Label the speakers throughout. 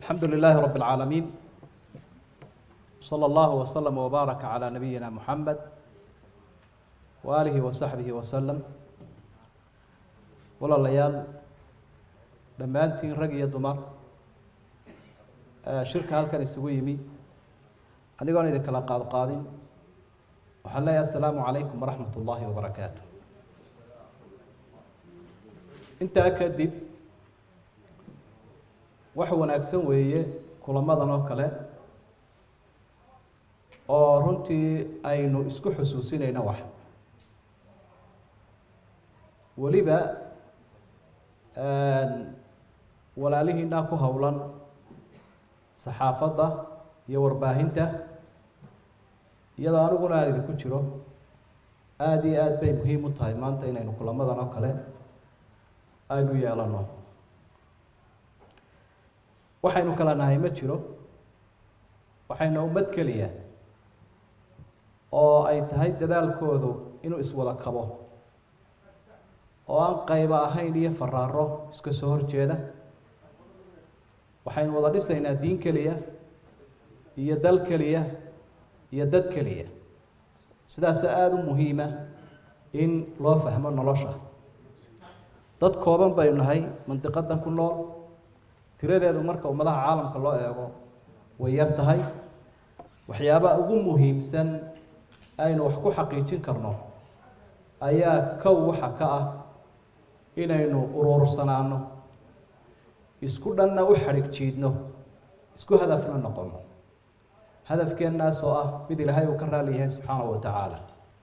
Speaker 1: الحمد لله رب العالمين صلى الله وسلم وبارك على نبينا محمد وآله وصحبه وسلم walaalayaal dhammaantiin rag iyo dumar shirka halkan isugu yimi anigoon idin kala qaad qaadin waxaan leeyahay asalaamu calaykum waraxmat ullaahi wabarakaatu intaa kadib wax wanaagsan weeye kulamadan oo kale oo runtii aynu isku xusuusinayno wax weliba walaalihiinaa ku howlan saxaafadda iyo warbaahinta iyadoo aniguna aan idinku jiro aada iyo aada bay muhiim u tahay maanta inaynu kulamadan oo kale aynu yeelano waxaynu kala nahay ma jiro waxayna ummad keliya oo ay tahay dadaalkoodu inuu iswada kabo oo aan qayba ahayn iyo faraaro iska soo horjeeda waxaynu wada dhisaynaa diin keliya iyo dal keliya iyo dad keliya sidaasa aada u muhiima in loo fahmo nolosha dad kooban baynu nahay mandiqadan ku nool tiradeedu marka ummadaha caalamka loo eego way yar tahay waxyaabaha ugu muhiimsan aynu wax ku xaqiijin karno ayaa kow waxa ka ah inaynu uruursanaano isku dhanna u xadhig jiidno isku hadafna noqono hadafkeennaas oo ah mid ilaahay uu ka raali yahay subxaanahu wa tacaala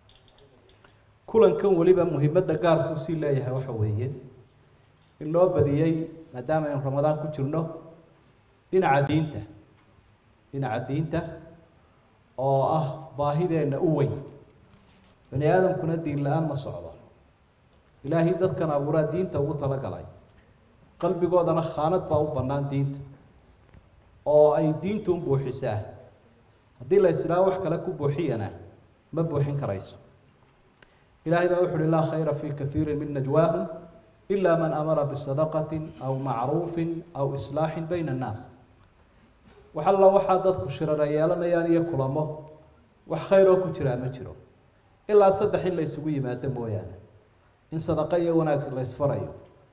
Speaker 1: kulankan weliba muhiimadda gaarkuu sii leeyahay waxa weeye in loo badiyey maadaama aynu ramadaan ku jirno dhinaca diinta dhinaca diinta oo ah baahideenna u weyn bani aadamkuna diin la-aan ma socdo ilaahay dadkan abuuraa diinta ugu talagalay qalbigoodana khaanad baa u bannaan diinta oo ay diintu u buuxisaa haddii la isdhaha wax kale ku buuxiyana ma buuxin karayso ilaahay baa wuxu uhi laa khayra fii kaiiri min najwaahum ila man amara bisadaqati aw macruufin aw islaaxin bayna annaas wax alla waxaa dadku shirara yeelanayaan iyo kulamo wax khayroo ku jiraa ma jiro ilaa saddex in la isugu yimaado mooyaane in sadaqo iyo wanaag la ysfarayo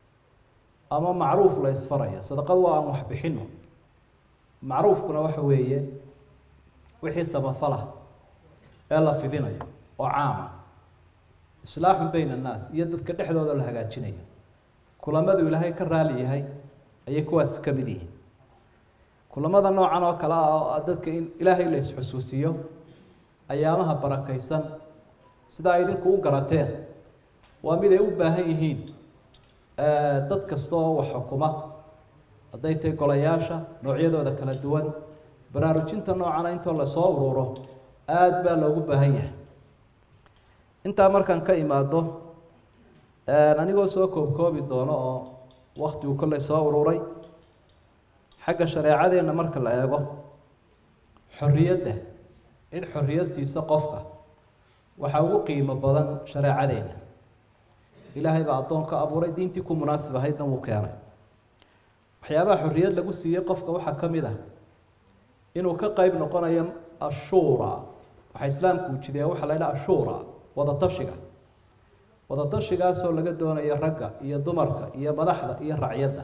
Speaker 1: ama macruuf la ysfarayo sadaqadu waa aan wax bixino macruufkuna waxa weeye wixii sabafalah ee la fidinayo oo caama islaaxun bayna annaas iyo dadka dhexdooda la hagaajinayo kulamadu ilaahay ka raali yahay ayay kuwaas ka mid yihiin kulamada noocan oo kale ah oo dadka in ilaahay la isxusuusiyo ayaamaha barakaysan sidaa idinku u garateen waa mid ay u baahan yihiin dad kasta oo wax xukuma hadday tahay golayaasha noocyadooda kala duwan baraarujinta noocana intoo lasoo ururo aada baa loogu baahan yahay intaa markaan ka imaado anigoo soo koobkoobi doono oo waktigu kolley soo ururay xagga shareecadeenna marka la eego xorriyadda cid xorriyad siisa qofka waxaa ugu qiimo badan shareecadeenna ilaahay baa addoonka abuuray diintii ku munaasib ahaydna wuu keenay waxyaabaha xorriyad lagu siiyey qofka waxaa ka mid ah inuu ka qeyb noqonayo ashuura waxaa islaamku ujideya waxaa la ydhaha ashuura wadatashiga wadatashigaasoo laga doonayo ragga iyo dumarka iyo madaxda iyo racyadda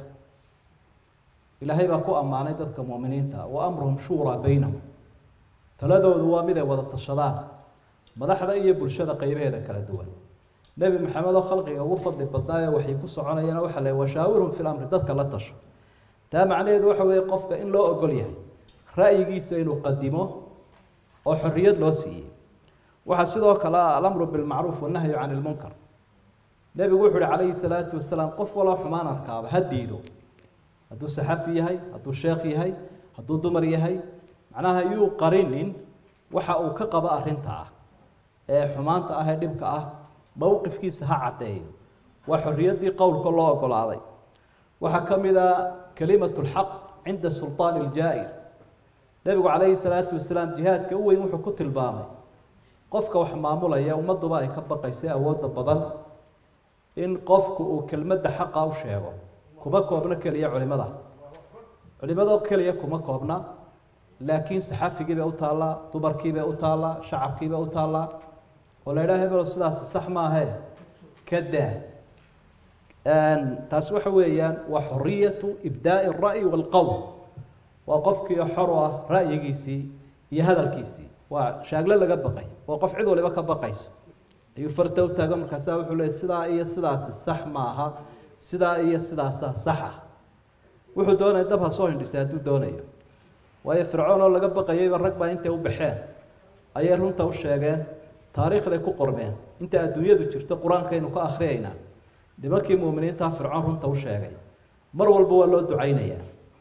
Speaker 1: ilaahay baa ku ammaanay dadka muuminiinta wa amruhum shuuraa baynahum taladoodu waa mid ay wada tashadaan madaxda iyo bulshada qeybaheeda kala duwan nebi maxamed oo khalqiga ugu fadli badnaayo waxay ku soconayaan waxa le washaawirhum fi lamri dadka la tasho taa macnaheedu waxa weeye qofka in loo ogol yahay ra'yigiisa inuu qadimo oo xorriyad loo siiyey waxaa sidoo kale ah alamru bilmacruuf wannahyu can ilmunkar nebigu wuxu uhi calayhi salaatu wasalaam qof waloo xumaan arkaaba ha diido hadduu saxafi yahay hadduu sheekh yahay hadduu dumar yahay macnaha yuu qarinin waxa uu ka qabo arrinta ah ee xumaanta ah ee dhibka ah mowqifkiisa ha caddeeyo waa xorriyaddii qowlka loo ogolaaday waxaa ka mid a kelimatu lxaq cinda sulطaani iljaa'ir nebigu calayhi salaatu wasalaam jihaadka u weyn wuxuu ku tilmaamay qofka wax maamulaya ummadduba ay ka baqaysa awoodda badan in qofku uu kelmadda xaqa u sheego kuma koobno keliya culimada culimadoo keliya kuma koobna laakiin saxafigii bay u taallaa dumarkii bay u taallaa shacabkii bay u taallaa oo la yidhaha hebelo sidaasi sax maahe ka daa taasi waxa weeyaan waa xoriyatu ibdaa'i الra'yi wاlqowl waa qofkii xor u ah ra'yigiisii iyo hadalkiisii waa shaagle laga baqay oo qof cid waliba ka baqayso ayuu farta u taago markaasa wuxuu leeyay sidaa iyo sidaasi sax maaha sidaa iyo sidaasa sax ah wuxuu doonaya dab ha soo hindhisay hadduu doonayo waayo fircoon oo laga baqayayba rag baa intay u baxeen ayay runta u sheegeen taariikhday ku qormeen inta adduunyadu jirto qur-aankaynu ka akhriyaynaa nimankii muuminiintaa fircoon runta u sheegay mar walba waa loo ducaynayaa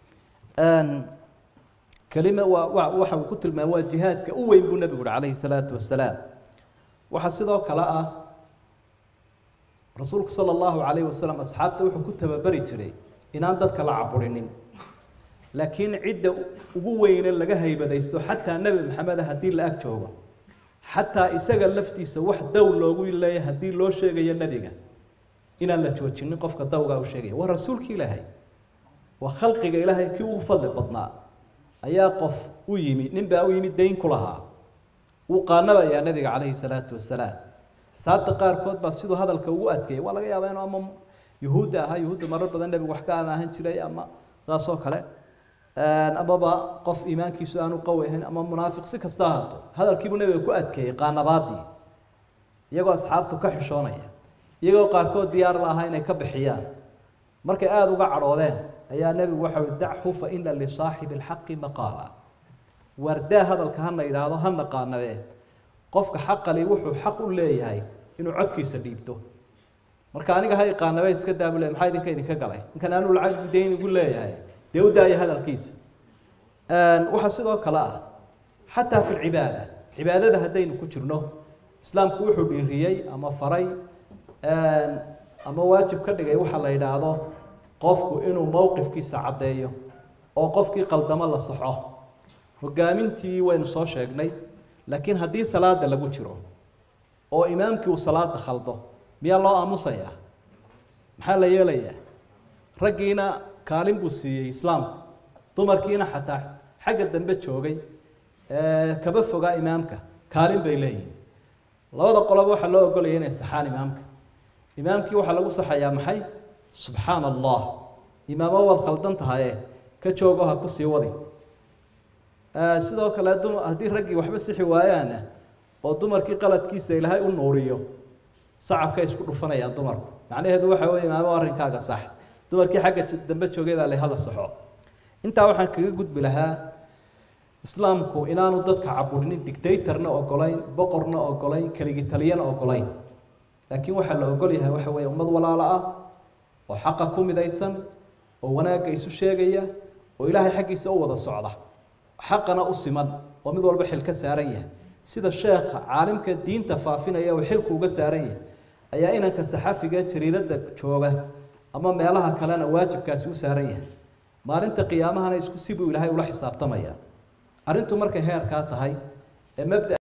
Speaker 1: kelima waa wa waxa uu ku tilmaamay waa jihaadka u weyn buu nebigu uhi calayhi salaatu wasalaam waxaa sidoo kale ah rasuulku sala allahu calayhi wasalam asxaabta wuxuu ku tababari jiray inaan dadka la caburinin laakiin cidda ugu weyne laga haybadaysto xataa nebi maxameda haddii la ag joogo xataa isaga laftiisa wax dow loogu leeya haddii loo sheegayo nebiga inaan la joojinin qofka dawgaa u sheegaya waa rasuulki ilaahay waa khalqiga ilaahay kii ugu fadli badnaa ayaa qof u yimi nin baa u yimi dayn ku lahaa wuu qaanabayaa nebiga calayhi salaatu wasalaam saabta qaarkood baa siduu hadalka ugu adkeeyay waa laga yaabaa inuu ama yuhuudda ahaa yuhuudda marar badan nebigu wax ka amaahan jiray ama saas oo kale amaba qof iimaankiisu aanu qawi ahayn ama munaafiq si kasta ahaato hadalkiibuu nebiga ku adkeeyey qaanabaadii iyagoo asxaabtu ka xishoonaya iyagoo qaarkood diyaar la ahaa inay ka bixiyaan markay aada uga cadhoodeen ayaa nebigu waxa uhi dachu fa ina lisaaxibi alxaqi maqaala waardaa hadalka hana yidhaahdo hana qaanabee qofka xaqali wuxuu xaq u leeyahay inuu codkiisa dhiibto marka aniga hay qaanabe iska daabule maxaa idinka idinka galay ninkan anuu lacag dayn igu leeyahay dee u daaya hadalkiisa waxaa sidoo kale ah xataa fi lcibaada cibaadada haddaynu ku jirno islaamku wuxuu dhiiriyey ama faray ama waajib ka dhigay waxa la yidhaahdo qofku inuu mowqifkiisa caddeeyo oo qofkii qaldamo la saxo hogaamintii waynu soo sheegnay laakiin haddii salaada lagu jiro oo imaamkii uu salaada khaldo miyaa loo aamusayaa maxaa la yeelayaa raggiina kaalin buu siiyey islaamku dumarkiina xataa xagga dambe joogay kaba fogaa imaamka kaalin bay leeyihin labada qoloba waxaa loo ogolaya inay saxaan imaamka imaamkii waxaa lagu saxayaa maxay subxaana allah imaamo waad khaldan tahaye ka joogo ha ku sii wadi sidoo kale haddii raggii waxba sixi waayaana oo dumarkii qaladkiisa ilaahay u nuuriyo sacabka isku dhufanayaan dumarku macnaheedu waxa weye imaamo arrinkaaga sax dumarkii xagga dambe joogay baa la hala saxo intaa waxaan kaga gudbi lahaa islaamku inaanu dadka caburinin dictatorna ogolayn boqorna ogolayn keligii-taliyana ogolayn laakiin waxaa la ogol yahay waxa weeye ummad walaalo ah oo xaqa ku midaysan oo wanaagga isu sheegaya oo ilaahay xaggiisa u wada socda xaqana u siman oo mid walba xil ka saaran yahay sida sheekha caalimka diinta faafinaya uu xilku uga saaran yahay ayaa inanka saxafiga jariiradda jooga ama meelaha kalena waajibkaasi u saaran yahay maalinta qiyaamahana isku si buu ilaahay ula xisaabtamaya arrintu markay heerkaa tahay ee mabda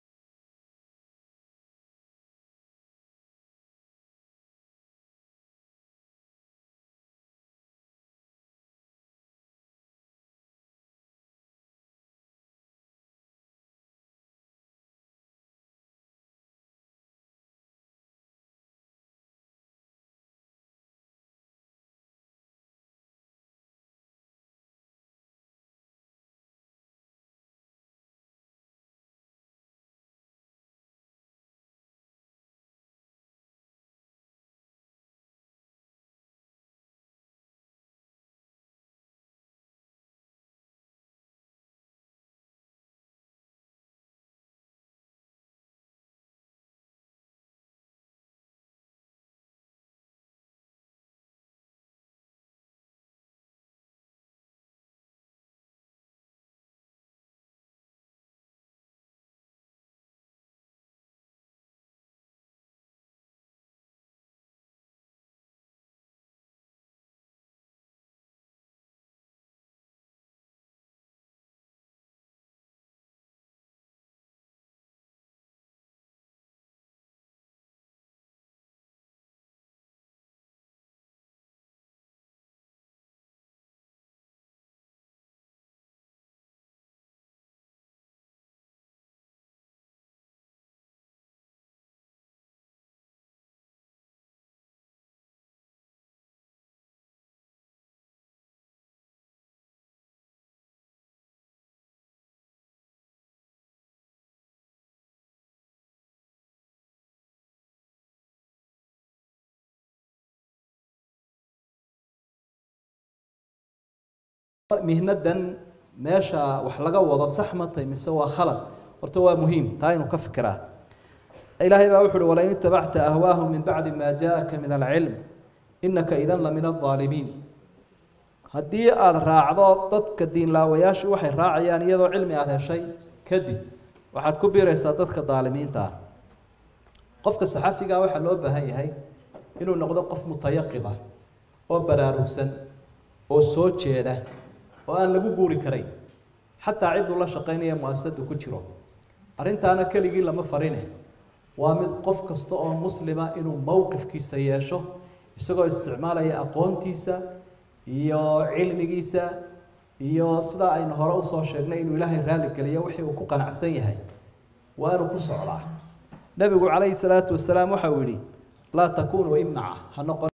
Speaker 1: mihnadan meesha wax laga wado sax ma tahay mise waa khalad horta waa muhiim taa inuu ka fikiraa ilaahay baa wuxu uhi walain itabacta ahwaahum min bacdi maa jaaaka min alcilm inaka idan la min aldaalimiin haddii aada raacdo dadka diinlaawayaashu waxay raacayaan iyadoo cilmi aada heshay kadib waxaad ku biiraysaa dadka daalimiinta ah qofka saxafigaa waxaa loo baahan yahay inuu noqdo qof mutayaqida oo baraarugsan oo soo jeeda oo aan lagu guuri karayn xataa cidduu la shaqaynaya muasasadu ku jiro arrintaana keligii lama farine waa mid qof kasta oo muslima inuu mowqifkiisa yeesho isagoo isticmaalaya aqoontiisa iyo cilmigiisa iyo sidaa aynu hore usoo sheegnay inuu ilaahay raalli geliyo wixii uu ku qanacsan yahay waa inuu ku socdaa nebigu calayhi salaatu wasalaam waxa uu yihi laa takunuu imaca ha noqon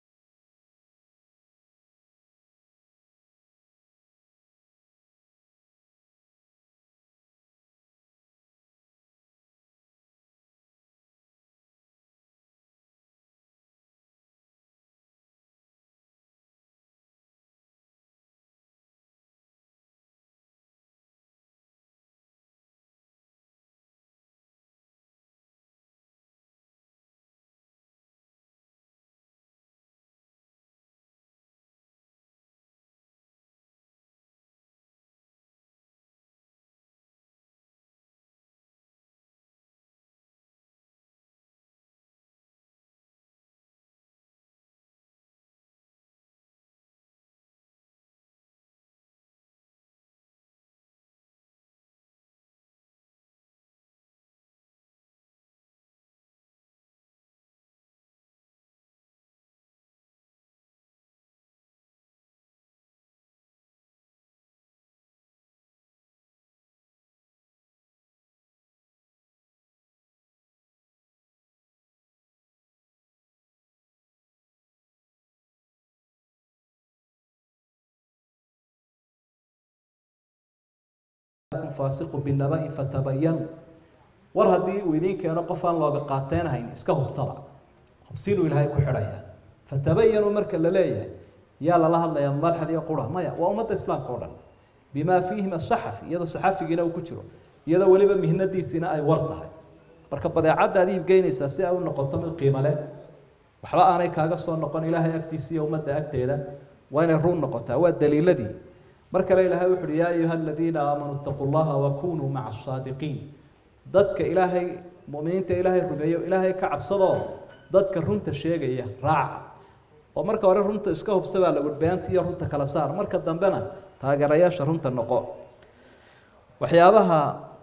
Speaker 1: faasiqu binaba-in fatabayanu war haddii uu idiin keeno qof aan looga qaateenahayn iska hubsada hubsiinuu ilaahay ku xidhaya fatabayanu marka la leeyahay yaa lala hadlayaa madaxdiiyo qura maya waa ummadda islaamka o dhan bimaa fiihim asaxafi iyadoo saxafigiina uu ku jiro iyadoo weliba mihnadiisiina ay war tahay marka badeecaddaad iibgeynaysaa si ay u noqoto mid qiimo leh waxba aanay kaaga soo noqon ilaahay agtiisa iyo ummadda agteeda waa inay run noqotaa waa daliiladii mar kale ilaahay wuxu uhi yaa ayuha aladiina aamanuu itaquu llaha wakunuu maca asaadiqiin dadka ilaahay muminiinta ilaahay rumeeyo ilaahay ka cabsadoo dadka runta sheegaya raaca oo marka hore runta iska hubsa baa lagu beenta iyo runta kala saar marka dambena taageerayaasha runta noqo waxyaabaha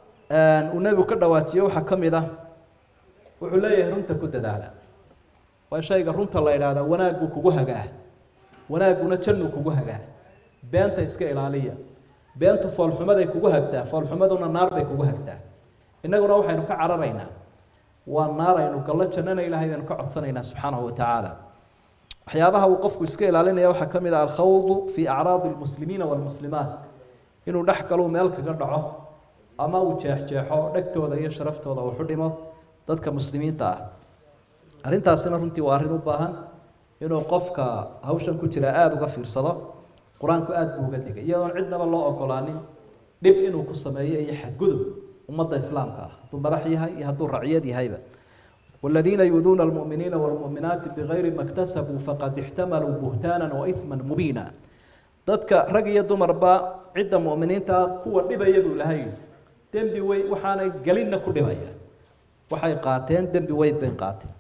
Speaker 1: uu nebigu ka dhawaajiye waxaa ka mid ah wuxuu leeyahay runta ku dadaala waa shayga runta la idhaahdaa wanaagguu kugu hagaa wanaagguna jannuu kugu hagaa beenta iska ilaaliya beentu foolxumaday kugu hagtaa foolxumaduna naar bay kugu hagtaa innaguna waxaynu ka cararaynaa waa naar aynu gallo jannana ilaahay baynu ka codsanaynaa subxaanahu watacaala waxyaabaha uu qofku iska ilaalinaya waxaa ka mid ah alkhawdu fii acraadi lmuslimiina waalmuslimaat inuu dhex galuu meel kaga dhaco ama uu jeexjeexo dhegtooda iyo sharaftooda uu xudhimo dadka muslimiinta ah arrintaasina runtii waa arrin u baahan inuu qofka hawshan ku jira aada uga fiirsado qur-aanku aada buu uga digay iyadoon cidnaba loo ogolaanin dhib inuu ku sameeyo iyo xadgudub ummadda islaamka ah hadduu madax yahay iyo hadduu raciyad yahayba والذين يؤذون المؤمنين والمؤمنات بغير ما اكتسبوا فقد احتملوا بهتانا وإثما مبينا dadka rag iyo dumarba cidda mu'miniinta kuwa dhibaya buu lahay dembi wey waxaanay gelinna ku dhibaya waxay qaateen dembi weyn bay qaateen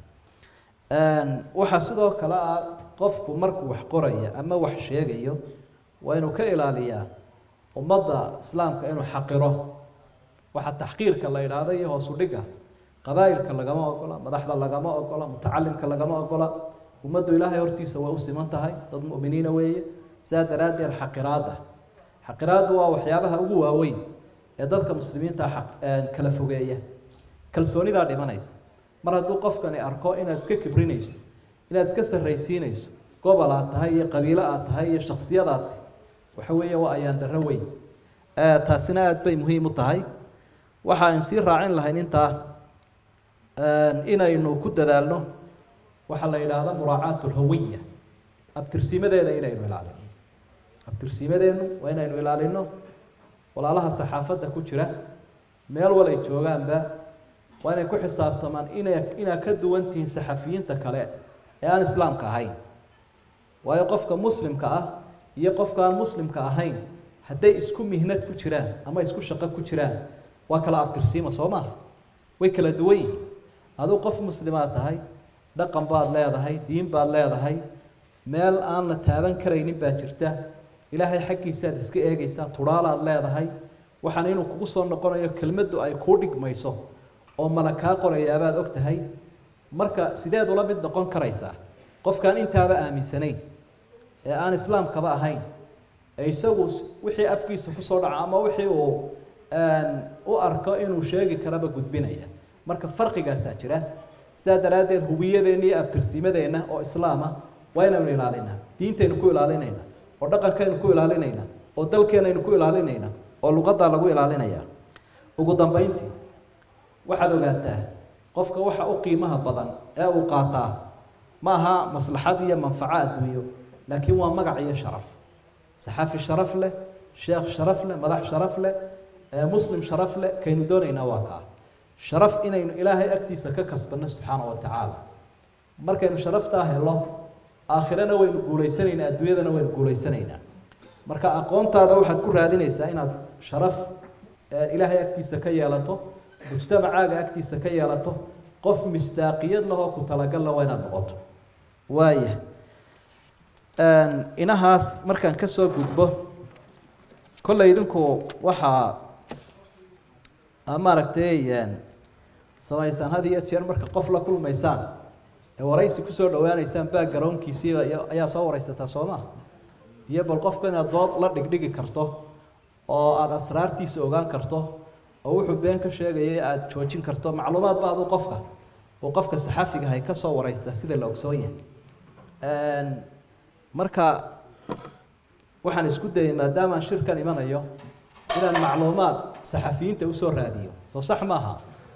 Speaker 1: waxaa sidoo kale ah qofku markuu wax qoraya ama wax sheegayo waa inuu ka ilaaliyaa ummadda islaamka inuu xaqiro waxa taxqiirka la idhaahdo iyo hoos u dhiga qabaa'ilka lagama ogola madaxda lagama ogola mutacalimka lagama ogola ummaddu ilaahay hortiisa way u siman tahay dad mu'miniina weeye sidaa daraaddeed xaqiraadda xaqiraaddu waa waxyaabaha ugu waaweyn ee dadka muslimiinta kala fogeeya kalsoonidaa dhimanaysa mar hadduu qofkani arko inaad iska kibrinayso inaad iska sarraysiinayso gobol aad tahay iyo qabiilo aad tahay iyo shaksiyadaad waxa weeye waa ayaan darro weyn taasina aada bay muhiim u tahay waxa aan sii raacin lahayn intaa inaynu ku dadaalno waxaa la yidhaahda muraacaat lhawiya abtirsimadeeda inaynu ilaalino abtirsiimadeennu waa inaynu ilaalino walaalaha saxaafadda ku jira meel walay joogaanba waa inay ku xisaabtamaan inay inaad ka duwan tihiin saxafiyiinta kale ee aan islaamka ahayn waayo qofka muslimka ah iyo qofka aan muslimka ahayn hadday isku mihnad ku jiraan ama isku shaqo ku jiraan waa kala abtirsiima soo maaha way kala duwan yihiin aduu qof muslimaad tahay dhaqan baad leedahay diin baad leedahay meel aan la taaban karaynin baa jirta ilaahay xaggiisaad iska eegaysaa tudhaalaad leedahay waxaan inuu kugu soo noqonayo kelmaddu ay kuu dhigmayso oo mala kaa qorayaabaad og tahay marka sideed ula mid noqon karaysaa qofkaan intaaba aaminsanayn ee aan islaamkaba ahayn ee isagu wixii afkiisa kusoo dhaca ama wixii uu u arko inuu sheegi karaba gudbinaya marka farqigaasaa jira sidaa daraaddeed hubiyadeenna iyo abtirsiimadeenna oo islaama waa inaynu ilaalinaa diintaynu ku ilaalinayna oo dhaqankaynu ku ilaalinayna oo dalkeenaynu ku ilaalinayna oo luqaddaa lagu ilaalinaya ugu dambeyntii waxaad ogaataa qofka waxa u qiimaha badan ee uu qaataa ma aha maslaxad iyo manfaco adduunyo laakiin waa magac iyo sharaf saxaafi sharaf leh sheekh sharaf leh madax sharaf leh muslim sharaf leh kaynu doonaynaa waa kaa sharaf inaynu ilaahay agtiisa ka kasbanno subxaana wa tacaala markaynu sharaftaa helo aakhirana waynu guulaysanaynaa adduunyadana waynu guulaysanaynaa marka aqoontaada waxaad ku raadinaysaa inaad sharaf ilaahay agtiisa ka yeelato mujtamacaaga agtiisa ka yeelato qof mistaaqiyad lahoo ku talagalla waa inaad noqoto waaya inahaas markaan ka soo gudbo kolley idinku waxaa maaragtay samaysaan had iyo jeer marka qof la kulmaysaan ee waraysi kusoo dhawaaneysaan backgroundkiisiiba ayaa soo wareysataa soo maa iyo bal qofka inaad dood la dhigdhigi karto oo aada asraartiisa ogaan karto oo wuxuu been ka sheegayay aada joojin karto macluumaad ba aduu qofka uu qofka saxaafigahay ka soo wareystaa sida la ogsoon yahay marka waxaan isku dayay maadaamaan shirkan imanayo inaan macluumaad saxafiyiinta usoo raadiyo soo sax maaha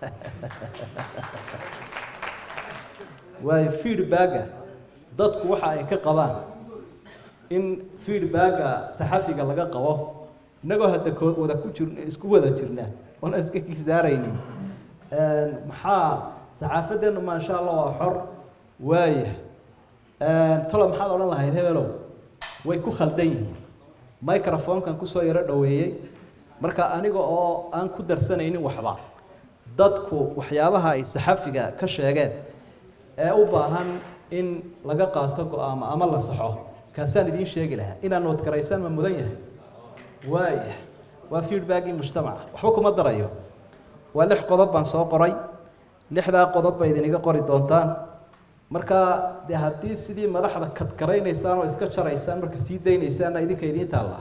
Speaker 1: waayo feedbacka dadku waxa ay ka qabaan in feedbacka saxafiga laga qabo innagoo hadda ko wada ku jir isku wada jirna oona iska kisaaraynin maxaa saxaafadeennu maasha allah waa xor waaya talo maxaad odhan lahayd hebelow way ku khaldan yihiin microfonkan kusoo yaro dhoweeyey marka aniga oo aan ku darsanaynin waxba dadku waxyaabaha ay saxafiga ka sheegeen ee u baahan in laga qaato go-aamo ama la saxo kaasaan idiin sheegi lahaa inaad noodgaraysaan ma mudan yahay waaya waa feedbackii mujtamaca waxba kuma darayo waa lix qodob baan soo qoray lixdaa qodob ba idiniga qori doontaan marka dee haddii sidii madaxda kadkaraynaysaan oo iska jaraysaan marka sii daynaysaanna idinka idiin taalla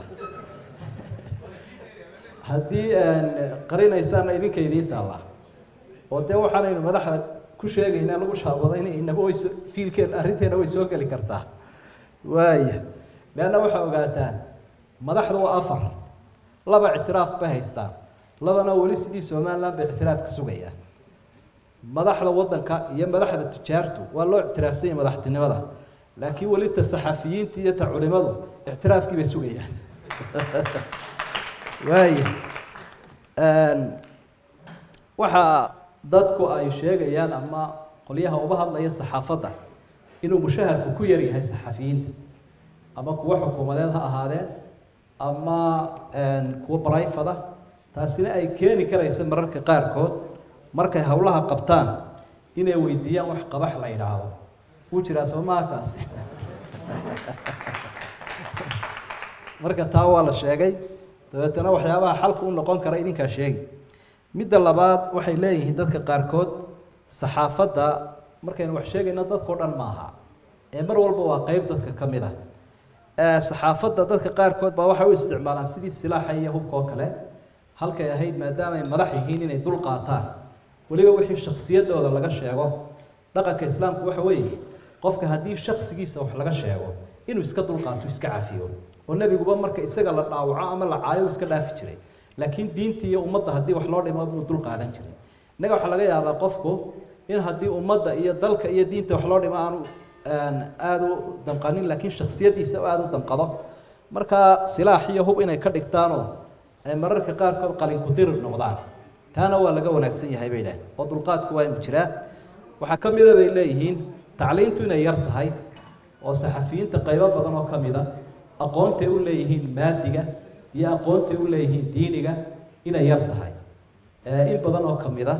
Speaker 1: haddii qarinaysaanna idinka idiin taalla oo dee waxaanaynu madaxda ku sheegaynaa lagu shaabadayna inaba way fiilkeen arrinteena way soo geli kartaa waaya leanna waxaa ogaataan madaxda waa afar laba ictiraaf bay haystaan labana weli sidii somaliland bay ictiraaf ka sugayaan madaxda wadanka iyo madaxda tijaartu waa loo ictiraafsan yahay madaxtinimada laakiin weli ta saxafiyiinta iyo ta culimadu ictiraafkii bay sugayaan waaya waxaa dadku ay sheegayaan ama qolyaha uga hadlaya saxaafadda inuu mushaharku ku yar yahay saxafiyiinta ama kuwo xukuumadeed ha ahaadeen ama kuwo barayfada taasina ay keeni karayso mararka qaarkood markay howlaha qabtaan inay weydiiyaan wax qabax la yidhaahdo wuu jiraa soomaha kaasi marka taa waa la sheegay dabeetana waxyaabaha xalka u noqon kara idinkaa sheegi midda labaad waxay leeyihiin dadka qaarkood saxaafadda markaynu wax sheegayno dadkao dhan maaha ee mar walba waa qeyb dadka ka mid ah saxaafadda dadka qaarkood baa waxay u isticmaalaan sidii silaaxa iyo hubka oo kale halkay ahayd maadaama ay madax yihiin inay dul qaataan weliba wixii shaksiyadooda laga sheego dhaqanka islaamku waxa weeye qofka haddii shaksigiisa wax laga sheego inuu iska dulqaato iska cafiyo oo nebiguba marka isaga la dhaawaco ama la caayo iska dhaafi jiray laakiin diintii iyo ummadda haddii wax loo dhimo buu dul qaadan jiray innaga waxaa laga yaabaa qofku in haddii ummadda iyo dalka iyo diinta wax loo dhimo aanu aada u damqanin laakiin shaksiyadiisa aada u damqado markaa silaax iyo hub inay ka dhigtaanoo ay mararka qaarkood qalinku dirir noqdaan taana waa laga wanaagsan yahay bay idhaah oo dulqaadku waa inu jiraa waxaa ka mida bay leeyihiin tacliintu inay yar tahay oo saxafiyiinta qaybo badan oo ka mida aqoontay u leeyihiin maadiga iyo aqoontay u leeyihiin diiniga inay yar tahay in badan oo ka mida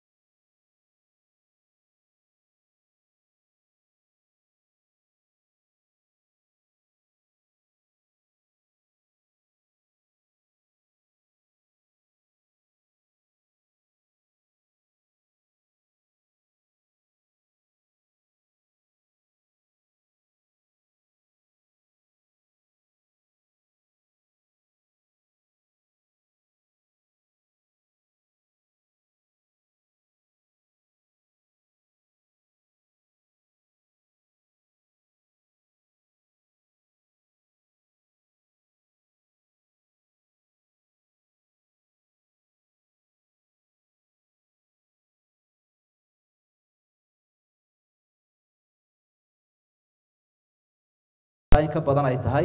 Speaker 1: in ka badan ay tahay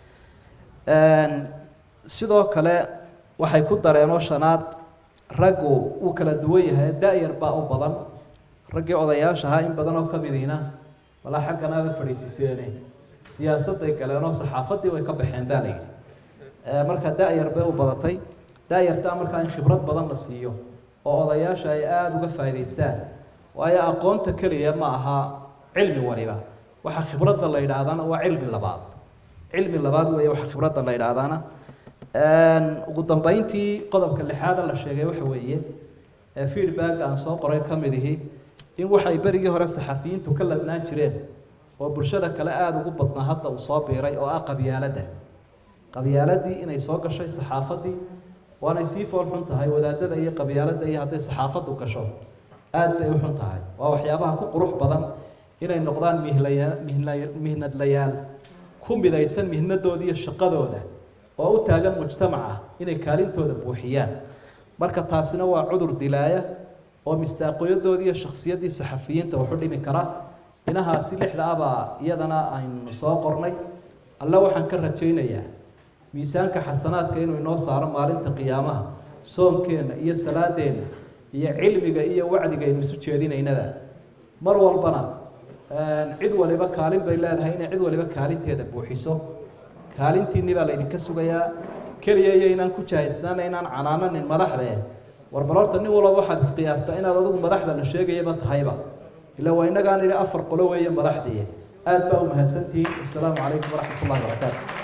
Speaker 1: sidoo kale waxay ku dareenoo shanaad raggu uu kala duwan yahay da-yar baa u badan raggii odayaasha ahaa in badan oo kamidiina walaa xagganaaba fadhiisiseene siyaasadday galeenoo saxaafaddii way ka baxeen baa la yidhi marka da-yar bay u badatay da-yartaa markaa in khibrad badan la siiyo oo odayaasha ay aada uga faa'idaystaan waayo aqoonta keliya ma aha cilmi waliba waxa khibradda la yidhaahdana waa cilmi labaad cilmi labaad weeye waxa khibradda la yidhaahdana ugu dambeyntii qodobka lixaada la sheegay waxa weeye feedback aan soo qoray ka mid ihi in waxay berigii hore saxafiyiintu ka ladnaan jireen oo bulshada kale aada ugu badnaa hadda uu soo biiray oo ah qabyaaladda qabyaaladii inay soo gashay saxaafaddii waanay sii fool xun tahay wadaadada iyo qabyaaladda iyo hadday saxaafaddu gasho aada bay u xun tahay waa waxyaabaha ku qurux badan inay noqdaan mihlaya mihna mihnadlayaal ku midaysan mihnadooda iyo shaqadooda oo u taagan mujtamaca inay kaalintooda buuxiyaan marka taasina waa cudur dilaaya oo mistaaqoyadoodii iyo shaksiyaddii saxafiyiinta wuxu dhimi kara dhinahaasi lixda abaa iyadana aynu soo qornay alle waxaan ka rajaynayaa miisaanka xasanaadka inuu inoo saaro maalinta qiyaamaha soonkeenna iyo salaadeenna iyo cilmiga iyo wacdiga aynu isu jeedinaynada mar walbana cid waliba kaalin bay leedahay inay cid waliba kaalinteeda buuxiso kaalintiinni baa laydinka sugayaa keliya iyo inaan ku jahaysnaana inaan canaananin madaxde war bal horta nin walba waxaad isqiyaastaa inaad adigu madaxda la sheegayaba tahayba ila waa innagaan idhi afar qolo weeye madaxdii aad baa u mahadsantihiin assalaamu calaykum waraxmat ullahi wabarakaatu